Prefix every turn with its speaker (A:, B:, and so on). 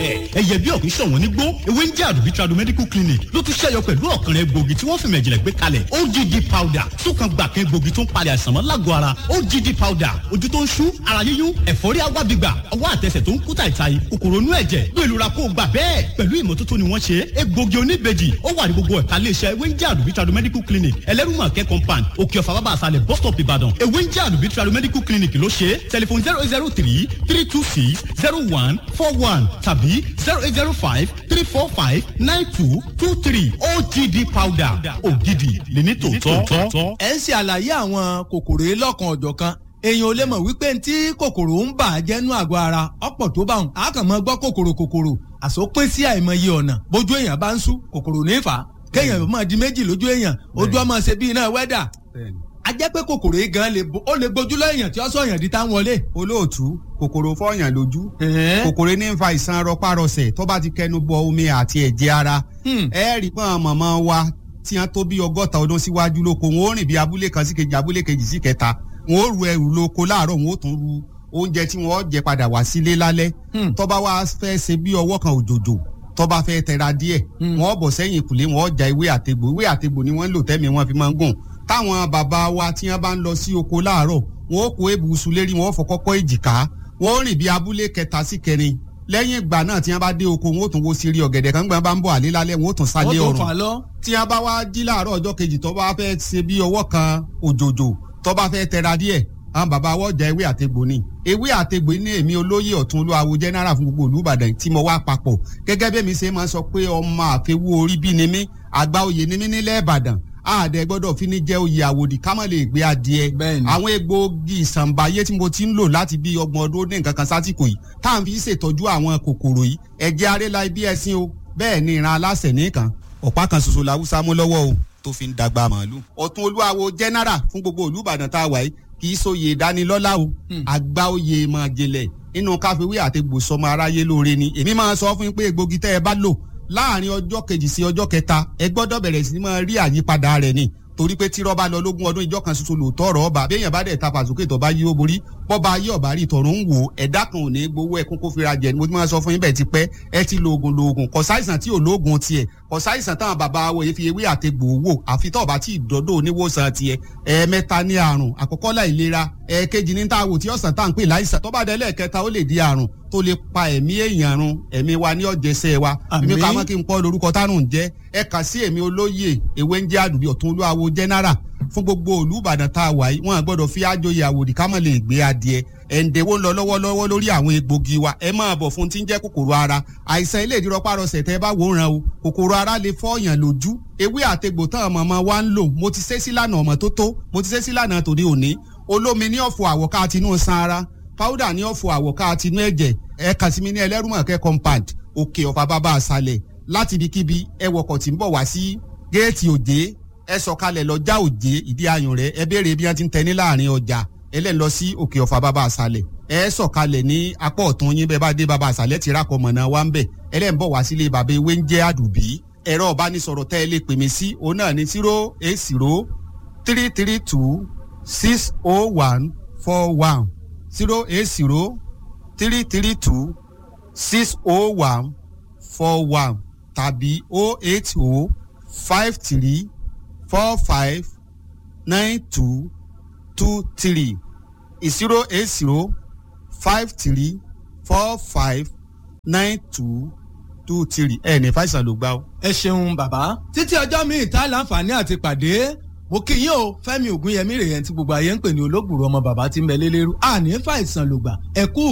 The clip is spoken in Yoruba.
A: ẹyẹ bí ọ̀kún ṣọ̀wọ́n nígbó ewé ń jẹ́ àdùbí tradu medical clinic ló tún ṣẹ́yọ pẹ̀lú ọ̀kan rẹ̀ gbòógì tí wọ́n fi mẹ̀jìnlẹ̀ gbé kalẹ̀ OGD powder sókan gbà kan gbòógì tó ń palẹ̀ àìsàn mọ́ lágọ̀ọ́ ara OGD powder ojú tó ń ṣú ara yíyún ẹ̀fọ́rí agbábígbà ọwọ́ àtẹsẹ̀ tó ń kú tàìtàì kòkòrò inú ẹ̀jẹ̀ bí ìlú ra kó gbà bẹ́ẹ̀ pẹ̀lú ìmọ́tótó ni wọ́n ṣe egbògi oníbejì ó wà ní gbogbo ẹ̀ka iléeṣẹ́ ewé ń jẹ́ àdùbí tradu medical clinic ẹlẹ́rùmọ̀kẹ́ compound òkè ọ̀fà bàbá àṣàlẹ̀ bus stop ìbàdàn ewé ń jẹ́ àdùbí tradu medical clinic ló ṣe tẹlifon zero eight zero three three two six zero one four one tàbí zero eight zero five three four five nine two two three OGD powder ògidì lèmi tòótọ́.
B: ẹ ń ṣe àlàyé àwọn kòkòrò yìí lọ́kan ọ̀jọ̀kan èèyàn ò lè mọ̀ wípé ntí kòkòrò ń bà á jẹ́nu àgọ́ ara ọ̀pọ̀ tó bá wọn a kàn mọ́ gbọ́ kòkòrò kòkòrò àsopín sí àìmọye ọ̀nà bójú èèyàn bá ń sú kòkòrò ní fà á kéèyàn máa di méjì lójú èèyàn ojú ọmọ ṣe bí iná wẹ́dà a jẹ́ pé kòkòrò yìí gan ó lè gbójú lọ èèyàn tí ó sọ èèyàn di tá ń wọlé.
C: olóòtú kòkòrò fọyàn lójú kòkòrò ní ń fa ìsan rọpárọsẹ̀ tó bá ti kẹnu bọ omi àti ẹ̀jẹ̀ ara ẹ rí pọ́n mọ̀mọ́ wa tí wọ́n tó bí ọgọ́ta ọdún síwájú lóko wọn ó rìn bí abúlé kan sí kejì abúlé kejì sí kẹta wọn ó ru ẹrù lóko láàárọ̀ wọn ó tún ru oúnjẹ tí wọn ó jẹ padà wá sílé lálẹ́ tó bá wá fẹ́ ṣe bí ọwọ́ kan òjòjò tó bá fẹ́ tẹra díẹ̀ wọn ó bọ̀ sẹ́yìn ìkùlé wọn ó ja ewé àtegbò ewé àtegbò ni wọ́n ń lò tẹ́mi wọn fi máa ń gùn táwọn bàbá wa tí wọ́n bá ń lọ sí oko láàárọ̀ wọn ó kó ebùsùn lérí wọn ó fọkọ́kọ́ èjìká wọn ó rìn bí abúlé kẹta sí kẹrin lẹ́yìn ìgbà náà tí wọ́n bá dé oko wọn ó tún wo sírí ọ̀gẹ̀dẹ̀ kan gbọ́n bá ń bọ̀ àlé lálẹ́ wọn ó tún sálé ọ̀run tí wọ́n bá wá jí láàárọ̀ ọjọ́ kejì tó bá fẹ́ ṣe bí ọwọ́ kan òjòjò tó bá fẹ́ tẹra díẹ̀ àwọn bàbá wọ́n jẹ ewé àtegbò ni ewé àtegbò ní èmi olóyè ọ̀tún olúwawo general fún gbogbo olùbàdàn tí mo wá papọ̀ gẹ́gẹ́ bí mi ṣe máa sọ pé ọmọ àfẹwú orí bí ni mí àgbà oyè ni mí nílẹ̀ ìbàdàn àdẹ gbọ́dọ̀ fi ní jẹ́ oyè àwòdì ká má lè gbé adìẹ àwọn egbòogi ìsànbáyé tí mo ti ń lò láti bí ọgbọ̀n ọdún ní nǹkan kan sásìkò yìí tá à ń fi ṣètọ́jú àwọn kòkòrò yìí ẹ̀jẹ̀ arẹ́la ibi ẹ̀sìn o bẹ́ẹ̀ ni ìran aláṣẹ nìkan ọ̀pá kan ṣoṣo làwùsá mú lọ́wọ́ o tó fi ń dàgbà màálù. ọ̀tún olúwawo general fún gbogbo olùbàdàn tá a wà yìí kì í sóye ìdánilọ́lá o àgbà oyè máa jẹlẹ̀ nínú káfíwé àti gbòsọmọ aráyé lóore ni èmi máa sọ fún yín pé egbògi tẹ́ ẹ bá lò láàrin ọjọ́ kejì sí ọjọ́ kẹta ẹ gbọ́dọ̀ bẹ̀rẹ̀ sí máa rí àyípadà rẹ̀ ni torí pé tírọ́ bá lọ lógún ọdún ìjọ kan ṣoṣo lòótọ́ ọ̀rọ̀ ọba béèyàn bá dẹ̀ ta fàsókè tó bá yí ó borí bọ́ba ayé ọ̀bá rí tọ̀rọ̀ ń wò ẹ̀dá kan ò ní gbowó ẹkún kó fira jẹ ni mo ti máa sọ fún yín bẹ́ẹ̀ ti pẹ́ ẹ ti lo oògùn lo oògùn kò sáìsàn tí ò lóògùn tiẹ̀ kò sáìsàn táwọn bàbá wo èéfi ewé àtegbò wò àfi tó bá tí ìdọ́dọ̀ oníwòsàn tiẹ̀ ẹ̀ẹ̀mẹ́ta ní àrùn àkọ́kọ́ láìlera ẹ̀ẹ̀kejì ní tá a wò tí ọ̀sán tá à ń pè láìsàn tó bá dé lẹ́ẹ̀kẹta ó lè di àrùn tó lè pa ẹ̀mí èèyàn run ẹ̀mí wa ní ọ̀jẹ̀sẹ̀ wa èmi ká mọ́ kí n pọ́ lórúkọ tárùn jẹ́ ẹ kà sí èmi olóyè ewé ń jẹ́ àdùbí ọ̀tún olúwawo general fún gbogbo olùbàdàn tá a wà yìí wọn gbọ́dọ̀ fi àjòyè àwòdì ká mọ̀ lè gbé adìẹ ẹ̀ǹdẹ̀wó ń lọ lọ́wọ́lọ́wọ́ lórí àwọn egbògi wa ẹ máa bọ̀ fún tí ń jẹ́ kòkòrò ara àìsàn ilé ìdírọ́párọsẹ̀ tẹ́ bá wò ràn o kòkòrò ara lè fọ́ọ̀yàn lójú ewé àtegbò tán ọmọ wa ń lò mo ti ṣe sílànà ọmọ tó tó mo ti ṣe sílànà tòde òní olómi ní ọ̀fọ̀ àwọ̀ká tinú san ara powder ní ọ̀fọ̀ àwọ̀ká tinú ẹ̀jẹ̀ ẹ kàn sí mi ní ẹlẹ́rùmọ̀kẹ́ compound òkè ọ̀fà bàbá àṣàlẹ̀ láti ibikíbi ẹ wọkọ̀ tí ń bọ̀ wá sí géètì òjé ẹ sọ̀kalẹ̀ lọ́jà òjé ìdí ayùn rẹ̀ ẹ béèrè bí wọ́n ti ń tẹ ní láàrin ọjà ẹlẹ́ni lọ sí òkè ọ̀fà bàbá àṣàlẹ̀ ẹ sọ̀kalẹ̀ ní apá ọ̀tún yín bẹ́ẹ̀ bá dé bàbá àṣàlẹ̀ ti rákọ̀ mọ̀nà wa ń bẹ̀ ẹlẹ́ni bọ̀ wá sílé bàbá ewé ń jẹ́ àdùbí ẹ̀rọ ọ̀bánisọ̀rọ̀ tẹ́ ẹ lè pè mí sí òun náà ní zero eight zero three three two six oh one four one zero eight zero three three two six oh one four one tàbí oh eight oh five three four five nine two two three zero eight zero five three four five nine two two three ẹ ní fàìsàn ló gbá o.
B: ẹ ṣeun bàbá títí ọjọ́ míì tá láǹfààní àti pàdé mo kí yín o fẹ́mi ògúnyẹmí rèé tí gbogbo ayé ń pè ní olóògbòrò ọmọ bàbá tí ń bẹ lélẹ́rú àní fàìsàn ló gbà ẹ kú